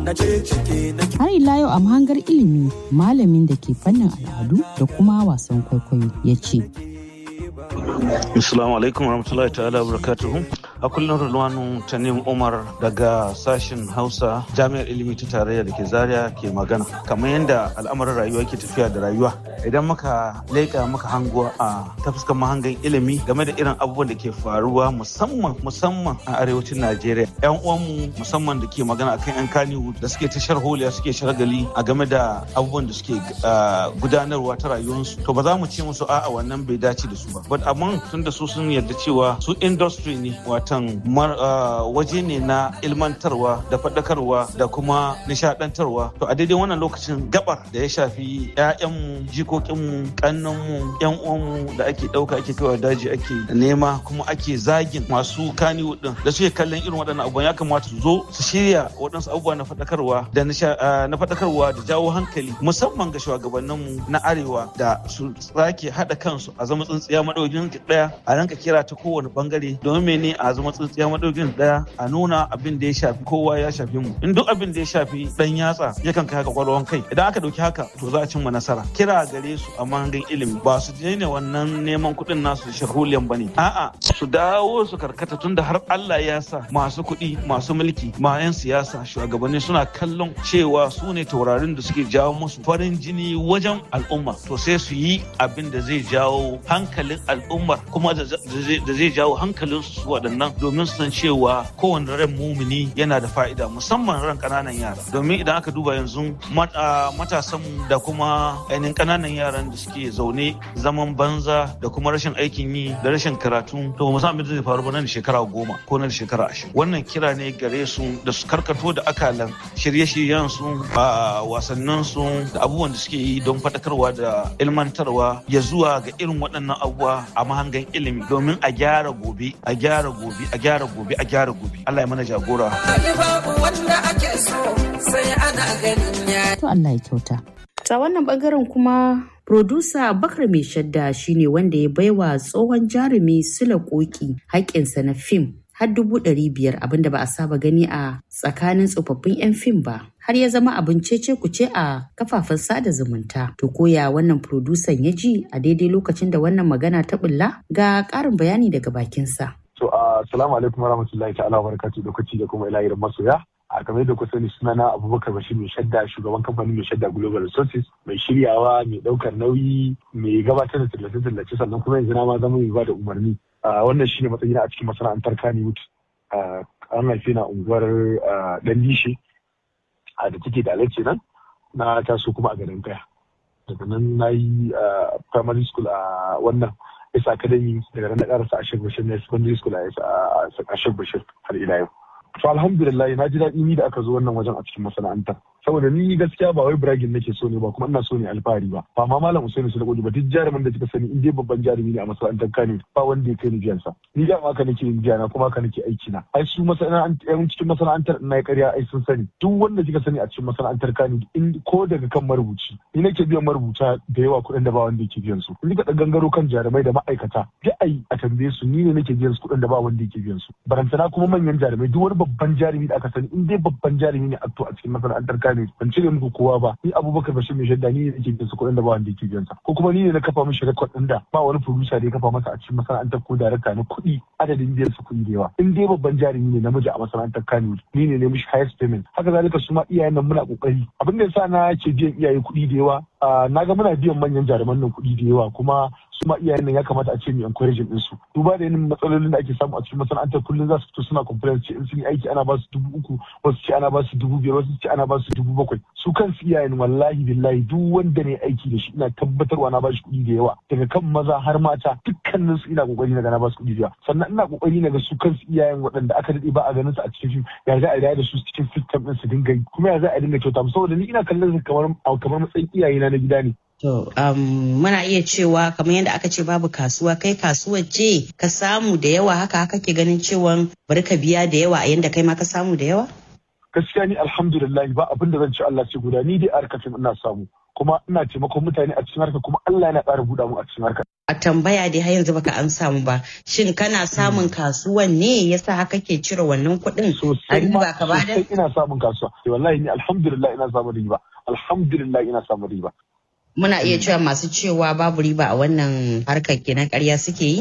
na ce ciki na Har ila yau a mahangar ilimi malamin da ke fannin al'adu da kuma wasan kwaikwayo ya ce. Assalamu alaikum warahmatullahi ta'ala barakatuhu. A kullum Rulwanu Tanim Umar daga sashen Hausa Jami'ar Ilimi ta Tarayya da ke Zaria ke magana. Kamar yadda al'amarin rayuwa ke tafiya da rayuwa. Idan muka leƙa muka hango a ta fuskar mahangan ilimi game da irin abubuwan da ke faruwa musamman musamman a arewacin Najeriya. 'Yan uwanmu musamman da ke magana akan 'yan kaniwu da suke ta sharholiya suke shargali a game da abubuwan da suke gudanarwa ta rayuwarsu. To ba za mu ce musu a'a wannan bai dace da su ba. But amma tun da su sun yarda cewa su industry ne watan waje ne na ilmantarwa da faɗakarwa da kuma nishadantarwa to a daidai wannan lokacin gabar da ya shafi 'ya'yanmu jikokinmu kannanmu yan uwanmu da ake ɗauka ake kaiwa daji ake nema kuma ake zagin masu kani din da suke kallon irin waɗannan abubuwan ya kamata su zo su shirya waɗansu abubuwa na faɗakarwa da na faɗakarwa da jawo hankali musamman ga shugabanninmu na arewa da su sake haɗa kansu a zama tsintsiya madaukin ɗaya a ranka kira ta kowane bangare domin mene a zama tsintsiya madaukin ɗaya a nuna abin da ya shafi kowa ya shafi mu in duk abin da ya shafi dan yatsa yakan kai haka kwalwan kai idan aka dauki haka to za a cimma nasara kira gare su a mahangan ilimi ba su daina wannan neman kuɗin nasu shahuliyan bane a'a su dawo su karkata tunda har Allah ya sa masu kuɗi masu mulki ma 'yan siyasa shugabanni suna kallon cewa su ne taurarin da suke jawo musu farin jini wajen al'umma to sai su yi abin da zai jawo hankalin al'ummar kuma da zai jawo hankalin su waɗannan domin su san cewa kowane ran mumini yana da fa'ida musamman ran ƙananan yara domin idan aka duba yanzu matasan da kuma ainihin ƙananan yaran da suke zaune zaman banza da kuma rashin aikin yi da rashin karatu to mu san abin da zai faru ba nan shekara goma ko nan shekara ashirin wannan kira ne gare su da su karkato da akalan shirye-shiryen su a wasannin su da abubuwan da suke yi don faɗakarwa da ilmantarwa ya zuwa ga irin waɗannan abubuwa a mahangan ilimi domin a gyara gobe a gyara gobe a gyara gobe a gyara gobe Allah ya mana jagora To Allah ya kyauta. Ta wannan bangaren kuma Produsa Bakar Mai Shadda shine wanda ya baiwa tsohon jarumi Sula Koki haƙƙinsa na fim har dubu ɗari biyar abinda ba a saba gani a tsakanin tsofaffin 'yan fim ba. Har ya zama abin cece kuce a kafafen sada zumunta. To koya wannan produsan ya ji a daidai lokacin da wannan magana ta bulla ga ƙarin bayani daga bakinsa. To assalamu alaikum warahmatullahi ta'ala wa barakatuh lokaci da kuma ilahirin masoya. a game da kusa sunana abubakar bashir mai shadda shugaban kamfanin mai shadda global resources mai shiryawa mai daukar nauyi mai gabatar da tallace-tallace sannan kuma yanzu na ma zama mai ba da umarni wannan shine matsayin a cikin masana'antar kaniwood an haife na unguwar dan dishe da take da alace nan na taso kuma a garin kaya daga nan na yi primary school a wannan isa academy daga nan na karasa a shek bashir na secondary school a shek bashir har ila yau to alhamdulillah na ji daɗi ni da aka zo wannan wajen a cikin masana'antar saboda ni gaskiya ba wai bragin nake so ne ba kuma ina so ne alfahari ba ba ma malam Usaini su ba duk jarumin da kika sani in dai babban jarumi ne a masana'antar Kano ba wanda ya kai ni biyan sa ni da haka nake yin biya na kuma haka nake aiki na ai su masana'antar cikin masana'antar ina ya ƙarya ai sun sani duk wanda kika sani a cikin masana'antar Kano in ko daga kan marubuci ni nake biyan marubuta da yawa kuɗin da ba wanda yake biyan su in kika gangaro kan jarumai da ma'aikata duk ai a tambaye su ni ne nake biyan su kuɗin da ba wanda yake biyan su barantana kuma manyan jarumai duk wani babban jarumi da aka sani in dai babban jarumi ne a to a cikin masana'antar Kano ban cire muku kowa ba ni Abubakar Bashir mai shadda ni ne nake biyan su kuɗin da ba wanda yake biyan sa ko kuma ni ne na kafa mishi rekod ɗin da ba wani producer da ya kafa masa a cikin masana'antar ko darakta na kuɗi adadin biyan su kuɗi da yawa in dai babban jarumi ne namiji a masana'antar Kano ni ne ne mishi highest payment haka zalika su ma iyayen nan muna kokari abin da yasa na ce biyan iyaye kuɗi da yawa na ga muna biyan manyan jaruman nan kuɗi da yawa kuma su ma iyayen nan ya kamata a ce mu encouraging din su duba da yanayin matsalolin da ake samu a cikin masana'antar kullum za su fito suna complain ce in sun yi aiki ana ba su dubu uku wasu ce ana ba su dubu biyar wasu ce ana ba su dubu bakwai su kansu iyayen wallahi billahi duk wanda ne aiki da shi ina tabbatarwa na ba shi kuɗi da yawa daga kan maza har mata dukkanin su ina kokari na ga na ba su kuɗi da yawa sannan ina kokari na ga su kansu iyayen waɗanda aka daɗe ba a ganin su a cikin fim ya za a riya da su cikin system din su dinga yi kuma ya za a dinga kyauta saboda ni ina kallon su kamar kamar matsayin iyayena na gida ne To, um, muna iya cewa kamar yadda aka ce babu kasuwa kai kasuwar ce ka samu da yawa haka haka ke ganin cewa bari ka biya da yawa a yadda kai ma ka samu da yawa? Gaskiya ni alhamdulillah ba abin da zan ci Allah ce guda ni dai a ina samu kuma ina taimakon mutane a cikin harka kuma Allah yana ƙara buɗa mu a cikin harka. A tambaya dai har yanzu baka an samu ba. Shin kana samun kasuwan ne yasa haka ke cire wannan kuɗin a riba ka bada? Sosai ina samun kasuwa. Wallahi ni alhamdulillah ina samun riba. Alhamdulillah ina samun riba. Muna iya cewa masu cewa babu riba a wannan harkar kenan ƙarya suke yi?